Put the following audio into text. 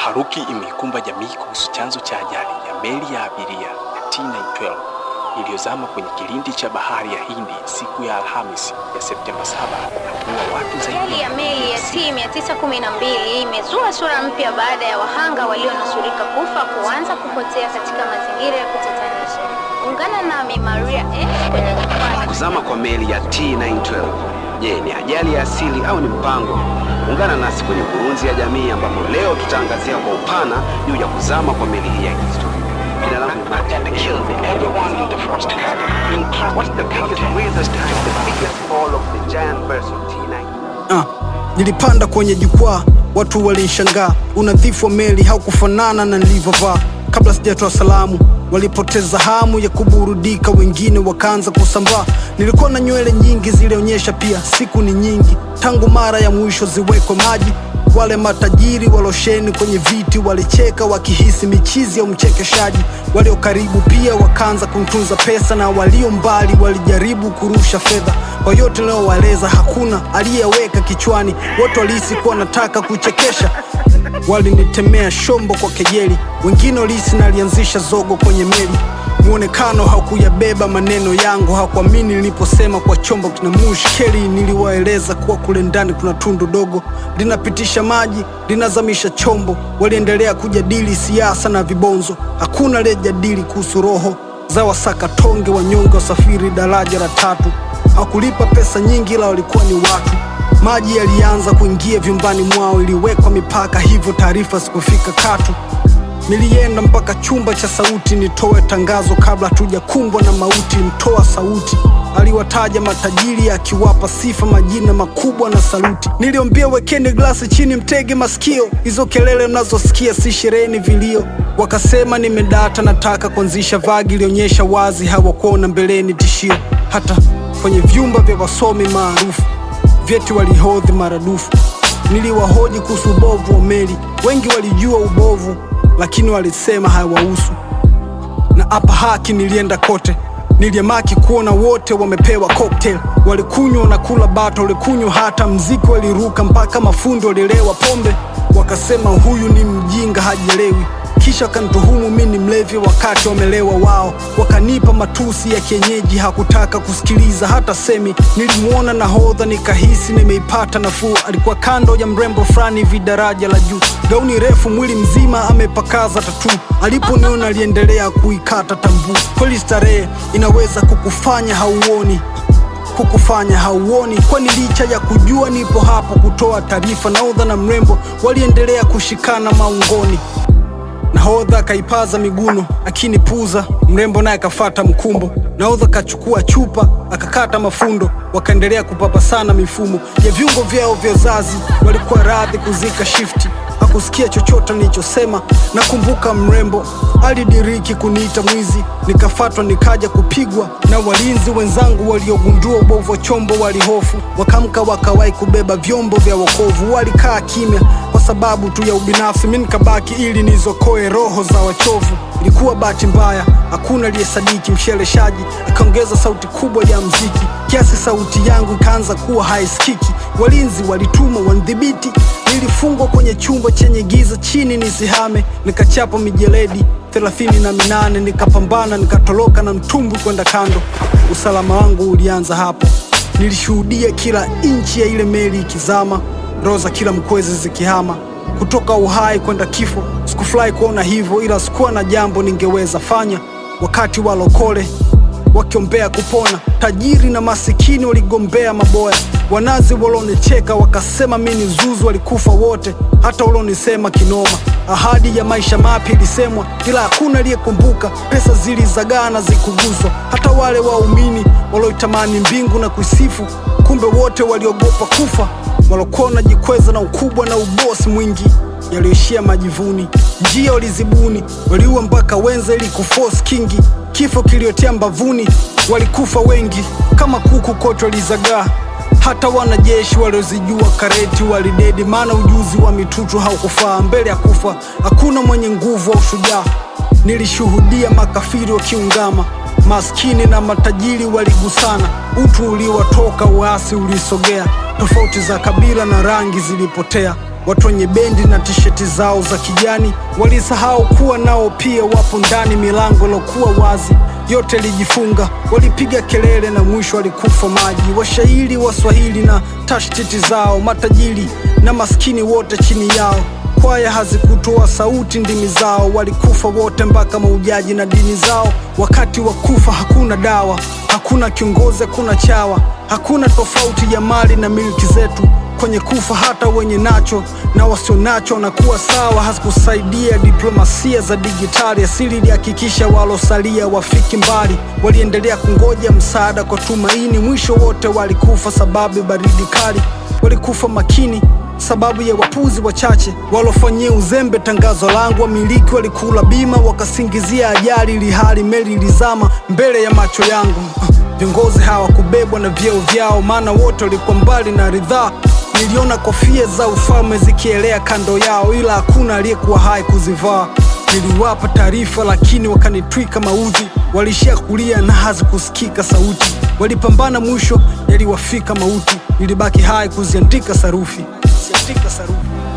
Taharuki imeikumba jamii kuhusu chanzo cha ajali ya meli ya abiria ya T912 iliyozama kwenye kilindi cha bahari ya Hindi siku ya Alhamisi ya Septemba 7 na kuua watu zaidi Ajali ya meli ya T912 imezua sura mpya baada ya wahanga walionusurika kufa kuanza kupotea katika mazingira ya kutatanisha. Ungana nami Maria F kwenye jukwaa. Kuzama kwa meli ya T912. Je, ni ajali ya asili au ni mpango? Ungana nasi kwenye Kurunzi ya Jamii ambapo leo tutaangazia kwa upana juu ya kuzama kwa meli hii ya kihistoria. Jina langu ni Martin Kilby. What's the biggest, weirdest, the biggest fall of the giant vessel T9? Ah, nilipanda kwenye jukwaa, watu walinishangaa. Unadhifu wa meli haukufanana na nilivyovaa. Kabla sijatoa salamu, walipoteza hamu ya kuburudika, wengine wakaanza kusambaa. Nilikuwa na nywele nyingi, zilionyesha pia siku ni nyingi tangu mara ya mwisho ziwekwe maji. Wale matajiri walosheni kwenye viti walicheka wakihisi michizi ya mchekeshaji. Walio karibu pia wakaanza kumtunza pesa, na walio mbali walijaribu kurusha fedha. Kwa yote ninayowaeleza, hakuna aliyeweka kichwani, wote walihisi kuwa nataka kuchekesha. Walinitemea shombo kwa kejeli, wengine walihisi nalianzisha zogo kwenye meli. Muonekano haukuyabeba maneno yangu, hakuamini niliposema kwa chombo kina mushkeli. Niliwaeleza kuwa kule ndani kuna tundu dogo linapitisha maji, linazamisha chombo. Waliendelea kujadili siasa na vibonzo, hakuna aliyejadili kuhusu roho za wasakatonge wanyonge wasafiri daraja la tatu. Hawakulipa pesa nyingi, ila walikuwa ni watu. Maji yalianza kuingia vyumbani mwao, iliwekwa mipaka, hivyo taarifa zikufika katu. Nilienda mpaka chumba cha sauti nitoe tangazo kabla hatujakumbwa na mauti. Mtoa sauti aliwataja matajiri akiwapa sifa, majina makubwa na saluti. Niliombia wekeni glasi chini, mtege masikio, hizo kelele mnazosikia si sherehe, ni vilio. Wakasema nimedata, nataka kuanzisha vagi, ilionyesha wazi hawakuona mbeleni tishio. Hata kwenye vyumba vya wasomi maarufu vyeti walihodhi maradufu. Niliwahoji kuhusu ubovu wa meli, wengi walijua ubovu, lakini walisema hawahusu. Na hapa haki nilienda kote, niliamaki kuona wote wamepewa cocktail, walikunywa na kula bata, walikunywa hata mziki, waliruka mpaka mafundo walilewa pombe, wakasema huyu ni mjinga hajielewi kisha wakanituhumu mi ni mlevi wakati wamelewa wao, wakanipa matusi ya kienyeji, hakutaka kusikiliza hata semi. Nilimwona nahodha nikahisi nimeipata nafuu, alikuwa kando ya mrembo fulani hivi daraja la juu, gauni refu, mwili mzima amepakaza tatu. Aliponiona aliendelea kuikata tambuu. Kweli starehe inaweza kukufanya hauoni kukufanya hauoni, kwani licha ya kujua nipo hapo kutoa taarifa, nahodha na mrembo waliendelea kushikana maungoni. Nahodha akaipaza miguno akinipuza, mrembo naye akafata mkumbo. Nahodha akachukua chupa akakata mafundo, wakaendelea kupapasana mifumo ya viungo vyao vya uzazi. Walikuwa radhi kuzika shifti, hakusikia chochote nilichosema. Nakumbuka mrembo alidiriki kuniita mwizi, nikafatwa nikaja kupigwa na walinzi wenzangu waliogundua ubovu wa chombo. Walihofu wakamka, wakawahi kubeba vyombo vya wokovu. Walikaa kimya kwa sababu tu ya ubinafsi, mi nikabaki ili nizokoe roho za wachovu. Ilikuwa bahati mbaya, hakuna aliyesadiki. Msheleshaji akaongeza sauti kubwa ya mziki kiasi sauti yangu ikaanza kuwa haisikiki. Walinzi walitumwa wanidhibiti, nilifungwa kwenye chumba chenye giza chini nisihame, nikachapa mijeledi thelathini na minane nikapambana, nikatoroka na mtumbwi kwenda kando. Usalama wangu ulianza hapo, nilishuhudia kila inchi ya ile meli ikizama, roho za kila mkwezi zikihama kutoka uhai kwenda kifo. Sikufurahi kuona hivyo, ila sikuwa na jambo ningeweza fanya. Wakati walokole wakiombea kupona, tajiri na masikini waligombea maboya. Wanazi walonicheka wakasema mi ni zuzu, walikufa wote, hata walonisema kinoma. Ahadi ya maisha mapya ilisemwa, ila hakuna aliyekumbuka. Pesa zilizagaa na zikuguzwa, hata wale waumini walioitamani mbingu na kuisifu, kumbe wote waliogopa kufa. Walokuwa wanajikweza na ukubwa na ubosi mwingi, yaliyoishia majivuni. Njia walizibuni, waliua mpaka wenza ili kuforce kingi. Kifo kiliotea mbavuni, walikufa wengi kama kuku, kote walizagaa. Hata wanajeshi waliozijua kareti walidedi, maana ujuzi wa mitutu haukufaa. Mbele ya kufa hakuna mwenye nguvu au ushujaa. Nilishuhudia makafiri wakiungama, maskini na matajiri waligusana. Utu uliwatoka, uasi ulisogea, tofauti za kabila na rangi zilipotea. Watu wenye bendi na tisheti zao za kijani walisahau kuwa nao pia wapo ndani. Milango ilokuwa wazi yote ilijifunga, walipiga kelele na mwisho walikufa maji. Washairi Waswahili na tashtiti zao, matajiri na maskini wote chini yao. Kwaya hazikutoa sauti, ndimi zao walikufa wote, mpaka maujaji na dini zao. Wakati wa kufa hakuna dawa, hakuna kiongozi, hakuna chawa, hakuna tofauti ya mali na milki zetu kwenye kufa hata wenye nacho na wasio nacho wanakuwa sawa. Hazikusaidia diplomasia za dijitali, asili ilihakikisha walosalia wafiki mbali. Waliendelea kungoja msaada kwa tumaini, mwisho wote walikufa sababu ya baridi kali. Walikufa makini sababu ya wapuzi wachache walofanyia uzembe tangazo langu. Wamiliki walikula bima wakasingizia ajali, ili hali meli ilizama mbele ya macho yangu. Viongozi hawakubebwa na vyeo vyao, maana wote walikuwa mbali na ridhaa. Niliona kofia za ufalme zikielea kando yao, ila hakuna aliyekuwa hai kuzivaa. Niliwapa taarifa, lakini wakanitwika maudhi. Walishia kulia na hazikusikika sauti. Walipambana, mwisho yaliwafika mauti. Nilibaki hai kuziandika sarufi, kuziandika sarufi.